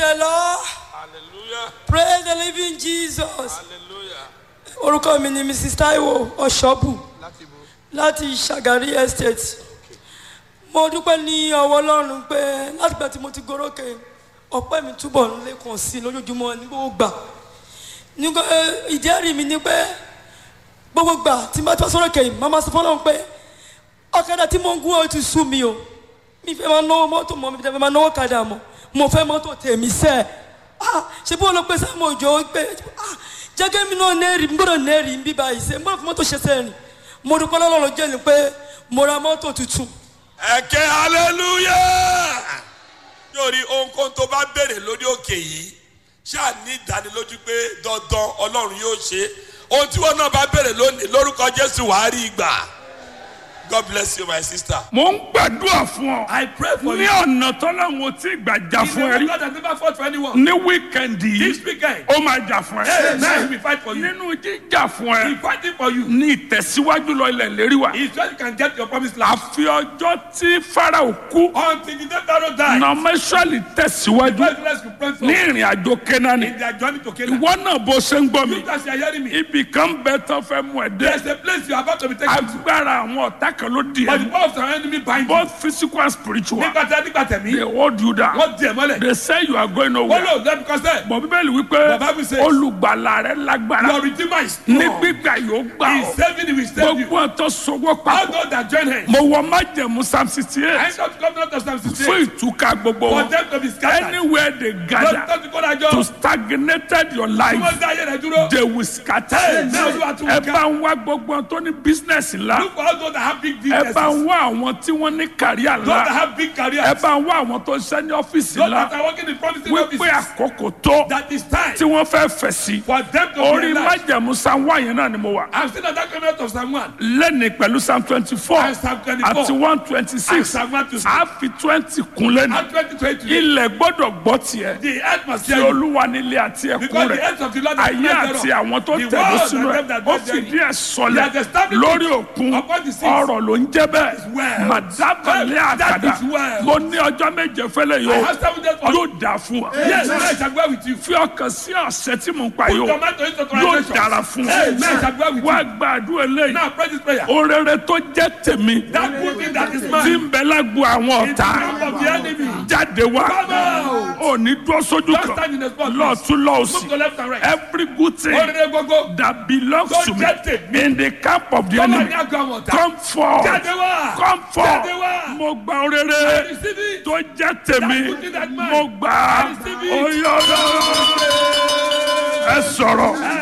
the Lord. hallelujah Praise the living Jesus. hallelujah Orúkọ mi ni Mrs. Taiwo Ọ̀ṣọ́bù láti bo láti Ṣàgárí Estate. Mo dúpẹ́ ní ọwọ́ Ọlọ́run pé látìgbà tí mo ti gorókè ọpẹ́ mi túbọ̀ ń lékun sí i lójoojúmọ́ ní gbogbo gbà. Nígbà ìjẹ́rìí mi ni pé gbogbo gbà tí n bá tọ́ sọ́rọ̀ kẹ́yìn máa máa sọ fọ́lọ́run pé ọ̀kadà tí mo ń gún ọ ti sú mi o. Mi fẹ́ máa náwó mọ́tò mọ́ mi fẹ́ máa náwó kadà mọ́. Mo fẹ́ mọ́tò tèmi sẹ́ẹ̀. Ah, ṣe bí wọn lọ pé sáàmù òjò pé ah, jẹ́gẹ́ mi náà nẹ́ẹ̀rì n gbọ́dọ̀ nẹ́ẹ̀rì ń bí báyìí ṣe n gbọ́dọ̀ fi mọ́tò ṣe sẹ́ẹ̀rì mo dúpẹ́ lọ́lọ́run jẹ́ ni pé mo ra mọ́tò tuntun ẹ̀kẹ́ hallelujah yóò rí ohunkóhun tó bá béèrè lórí òkè yìí ṣáà ní ìdánilójú pé dandan ọlọ́run yóò ṣe ohun tí wọn náà bá béèrè lónìí lórúkọ jésù wàá rí ìgbà god bless you my sister. mo ń gbàdúrà fún ọ. I pray for ní you. ọ̀nà tọ́láwọn tí gbàjà He's fún ẹ the rí. God that never fought for anyone. ní wíkẹ̀ndì This yìí weekend, ó máa jà fún hey, now he ẹ. will fight for you. nínú jíjà fún He's ẹ fighting for you. ní ìtẹ̀síwájú lọ ilẹ̀ lérí wa. He's just you can get your promised land. àfi ọjọ́ tí farao kú Until the day Pharaoh died, nọmẹsọ̀lì tẹ̀síwájú God bless you, pray for ní ìrìn àjò kẹ́nání. in their journey to Canaan. ìwọ náà bó ṣe ń gbọ́ mi You guys are hearing me. ibì kan bẹ tán fẹ́ mú ẹ There's dé. a place you are about to be taken to. agbára àwọn ọ̀tá kan ló di But the ẹ. power of our enemy bind you. both physical and spiritual. Nígbà tí a nígbà tẹ̀mí, they hold you down. wọ́n di ẹ̀ mọ́lẹ̀. they say you are going Wọ́n nowhere. lò lẹ́nu kọ́sẹ̀. bọ̀ bíbélì wípé The Bible says- olùgbàlà rẹ lágbára Your redeemer is ní strong. gbígbà yóò gbà He's ọ́ saving you, he's saving you. gbogbo ọ̀tọ̀ sọwọ́ All papọ̀ those that join hands. mo wọ májẹ̀mú psalm sixty I eight ain't got to come down to Psalm fún 68. ìtúká gbogbo For wọn them to be scattered. anywhere they Don't gather don't you go that job. to stagnated your Tí life wọ́n dá ayé rẹ̀ dúró. they will scatter Hey, now you are too ẹ weak. bá ń wá gbogbo wọn tó ní business ńlá Look for all those that have big ẹ businesses. bá Those ń wá àwọn tí wọ́n ní kàríà that ńlá have big careers. ẹ bá ń wá àwọn tó ń ṣe ní ọ́fíìsì Those ńlá that are working in promising wípé offices. àkókò tó That is time tí wọ́n fẹ́ fẹ̀ sí for them to orí be alive. májẹ̀mú psalm one yẹn náà ni mo wà. I'm still at that comment of Psalm 1. lẹ́ni pẹ̀lú psalm twenty four And Psalm 24. àti one twenty And six Psalm 1 to 6. a fi twenty kun lẹ́nu And 2020. ilẹ̀ gbọ́dọ̀ gbọ́ tiẹ̀ The earth must tí hear you. olúwa nílé àti ẹ̀kún Because the rẹ̀ earth of the Lord is ayé spread àti thereof. àwọn tó The tẹ̀lé world sínú and ẹ̀ them that ó dwell fìdí therein. ẹ̀ sọlẹ̀ He has established lórí it òkun upon the seas. ọ̀rọ̀ ló ń jẹ́ bẹ́ẹ̀ well. màdábàlẹ̀ That àkàdá is well. mo ní ọjọ́ méje fẹ́lẹ̀ I yóò have seven days for you. yóò dà fún wa Yes, I shall go with you. fi ọkàn sí ọ̀sẹ̀ tí mò ń pa Put yóò your mind to it to yóò translation. dára fún Hey, man, I wa shall go with wá you. gbàdúrà eléyìí Now pray this prayer. orere tó jẹ́ tèmi That good thing that is tí mine. ń bẹ lágbo àwọn In the ọ̀tá camp of the enemy. jáde wá Come out. òní dúró sójú Don't kan stand in the spot. lọ́ọ̀tún Move lọ́ọ̀sì to left and right. every good thing Orire gbogbo. that belongs Tó to me jẹ́ tèmi. in the camp of the Come on, enemy now go on. come forth Jáde wá. come forth Jáde wá. mo gba orere Receive it. tó jẹ́ tèmi That good thing that mine. mo gbà á Receive it. oyè ọlọ́run ẹ sọ̀rọ̀